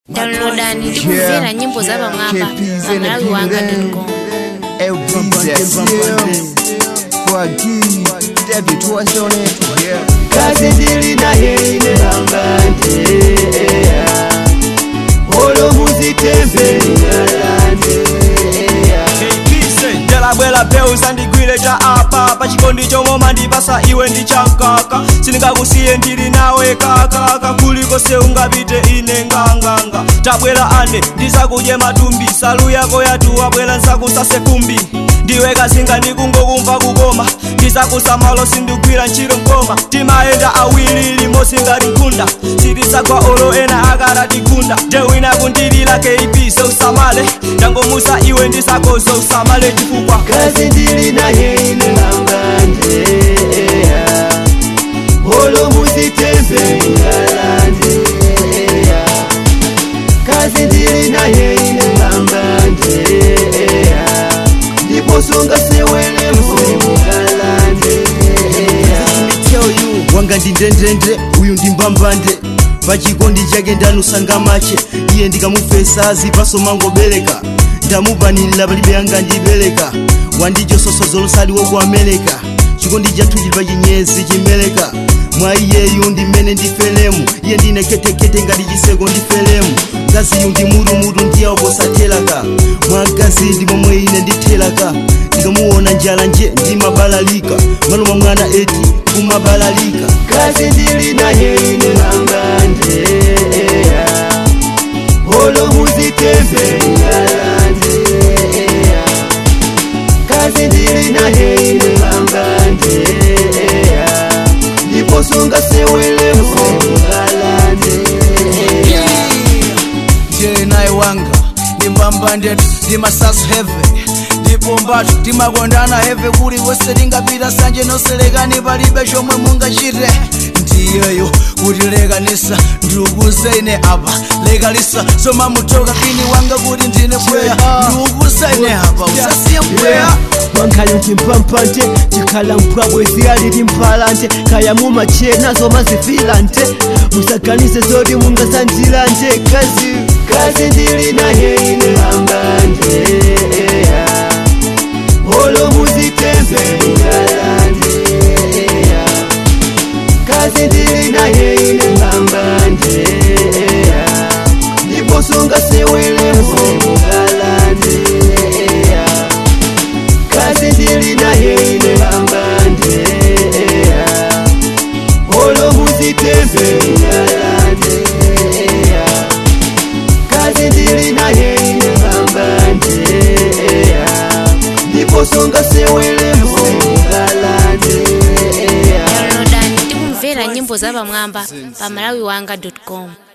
downloadani ndi kumvera nyimbo za pamwamba pa malawi wanga com kazi ndili naye inelangante olo muzitembe ingalante ndalabwera peu sandigwire cha apa pachikondi chomwe ndipasa iwe ndi chamkaka sindingakusiye ndili nawe kakaka kuliko seungapite ine nganganga tabwera ane ndisakudye matumbi salu yako yatu abwera nsakusase kumbi ndiwe kazinga ndikungokumva kukoma ndisakusamalo sindigwira ntchito mkoma timayenda awiri limosi ngati nkhunda sitisagwa olo ena akaratigunda ndewina kundilila kp seusamale ndangomusa iwe ndisakozo usamale chifukwa kazi ndili naye inelangante olo muzitembe ingalante kazi ndili naye inelangante ndiposonga sewele mgalante tell you wanga ndi ndendende uyu ndi mbambande pachikondi chake ndanusanga mache iye ndikamufesa zipaso mangobereka ndamupanilira palibe yanga ndibereka wandichososo zolosaliwo ku amerika chikondi chathu chili pa chinyezi chimeleka mwa iyeyu ndimene ndifelemu iye ndine ketekete ngati chiseko ndifelemu ngaziyu ndi mutumutu ndiyawo posathelaka mwa gazi ndi momwe ine ndithelaka ndikamuona njala nje ndimabalalika maluma mwana eti kumabalalika kazi ndili naye inelangante olo muzitembe ingalante kazi ndili naye inelangante ndiposonga sewele mgalante je naye wanga ndimbambandetu ndimasasu heve ndipombatu timakondana heve kuli wese tingapita sanje noselekani palibe chomwe mungachite ndiyeyo kutilekanisa ndiukuze ine apa lekalisa soma mutoka kini wanga kuti ndine bweya ndiukuze ine apa usasiye mpweya wankhale mchimpampante chikhala mpwabwe ziyalili mpalante kaya mumachena zoma zifilante musaganize zoti mungasandilante kazi kazi ndili naye inelangante olo muzitembe ingalante kazi ndili naye inelangante ndiposonga sewele mgalante kazi ndili naye inelangante olo muzitembe ingalante kazi ndili naye inelangante ndiposonga sewele mgalante downloadani ndi kumvera nyimbo za pamwamba pa malawi wanga com